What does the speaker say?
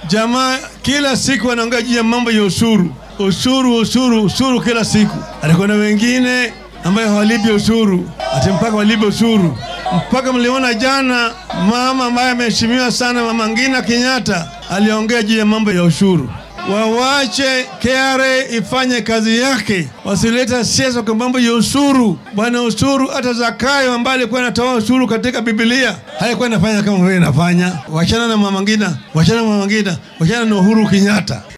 Jamaa kila siku anaongea juu ya mambo ya ushuru, ushuru, ushuru, ushuru kila siku. Alikuwa na wengine ambayo hawalipi ushuru, ati mpaka walipe ushuru. Mpaka mliona jana mama ambaye ameheshimiwa sana, Mama Ngina Kenyatta aliongea juu ya mambo ya ushuru. Wawache KRA ifanye kazi yake, wasileta siasa kwa mambo ya ushuru. Bwana ushuru, hata Zakayo ambaye alikuwa anatoa ushuru katika Biblia haikuwa inafanya kama vile inafanya. Wachana na Mama Ngina, wachana na Mama Ngina, wachana na Uhuru Kenyatta.